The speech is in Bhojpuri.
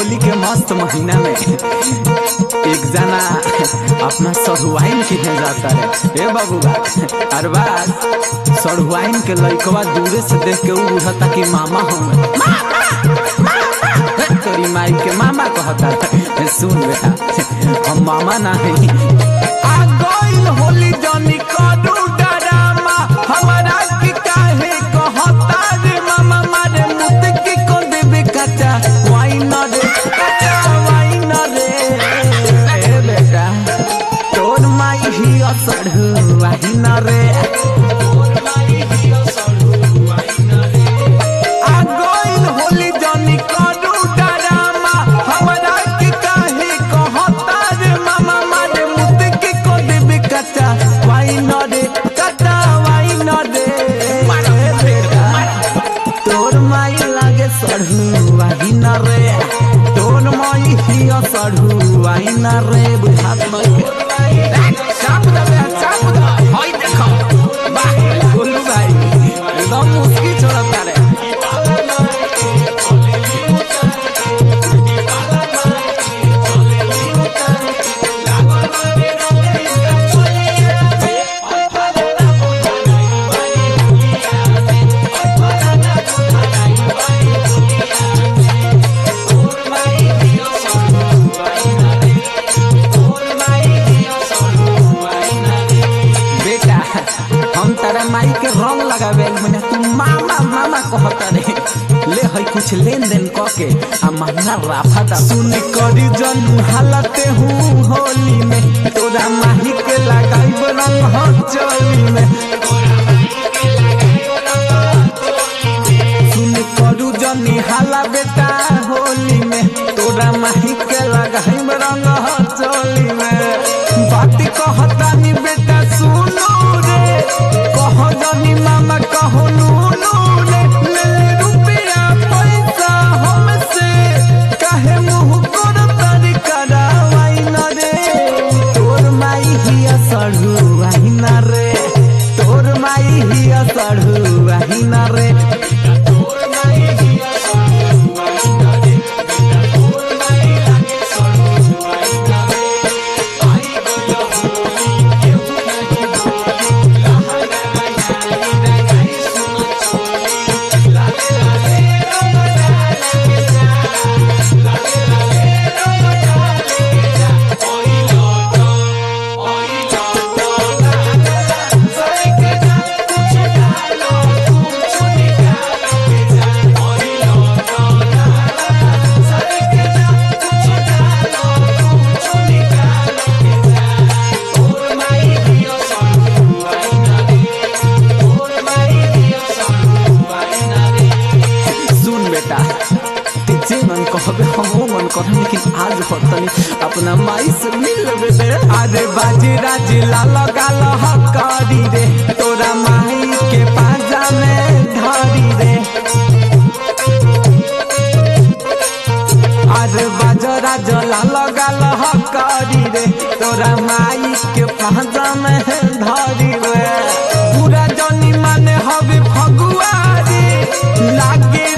होली के मस्त महीना में एक जना अपना सढ़ुआइन किने जाता है ए बबुआ अरबाज सढ़ुआइन के लइकवा दूरे से देख के उ बुझता कि मामा हमें तोरी माई के मामा कहता है सुन बेटा हम मामा ना है आ गइल होली जनी करू डरामा हमारा की काहे कहता रे मामा मारे मुत की को देबे कच्चा वाइन रे कच्चा वाइन रे ए बेटा तोर माई ही असर वाइन रे तोर माई ही असर वाइन रे आ गइल होली जनी करू डरामा हमरा के काहे कहता रे मामा मारे मुत के को देबे कच्चा वाइन रे कच्चा वाइन रे तोर माई लागे सढ़ू वाइन रे तोर माई हिया सढ़ू वाइन रे बुझात नहीं चाप दबे चाप दबे होई देखो वाह गोलू भाई एकदम मुस्की छोड़ता रे बेटा हम तारा माई के रंग लगावे मने तू मामा मामा कहता रे ले हई कुछ लेन देन क के आ मांगा राफा दा सुन करी जन हालते हूँ होली में तोरा माही के लगाई रंग हो चोली में सुन करू जनी हाला बेटा होली में तोरा माही के लगाई रंग हो चोली में बात कहतानी बेटा सुनो रे कह जनी मामा कहो नूनू रे ले ले रुपया पैसा हमसे काहे मुंह कर तारी करावाई न रे तोर माई हिया सढ़ू आई न रे तोर माई हिया सढ़ू आई न रे तोर माई हिया सढ़ू आई न रे तोर माई लागे सढ़ू आई न रे आई गयो होली केहू नहीं बोली लहरा लगाई लगाई सुन चोली लाले लाले रंग डाले के जा लाले लाले रंग डाले के जा ओई लोटो ओई लोटो लाला सरे के जा कुछ डालो कुछ निकालो के जा ओई लोटो लाला सरे के जा कुछ डालो कुछ निकालो के जा तोर माई दियो सरू आई ना रे तोर माई दियो सरू आई ना रे सुन बेटा ते जे मन कहबे हम वो मन करम लेकिन आज होतनी अपना माई से मिल लेबे दे अरे बाजी राजी लाल गाल हकारी रे तोरा माई के पाजा में धरी रे अरे बाजरा जला लगाल हकारी रे तोरा माई के पाजा में धरी रे पूरा जनी माने हवे फगुआ रे लागे